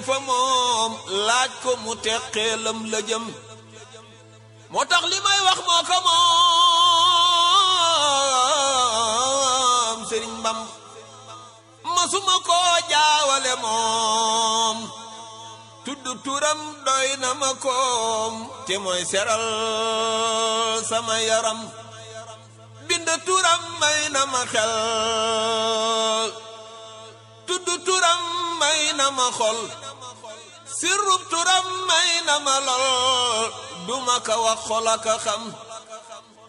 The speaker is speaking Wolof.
fa moom laaj ko mu teqeelam la jëm moo tax li may wax moo ko moom sëriñ Bam masuma koo jaawale moom tudd turam doy na ma koom te mooy seral sama yaram bind turam may na ma xel tudd turam may na ma xol sirrub turam may na ma lol duma ka wax xol aka xam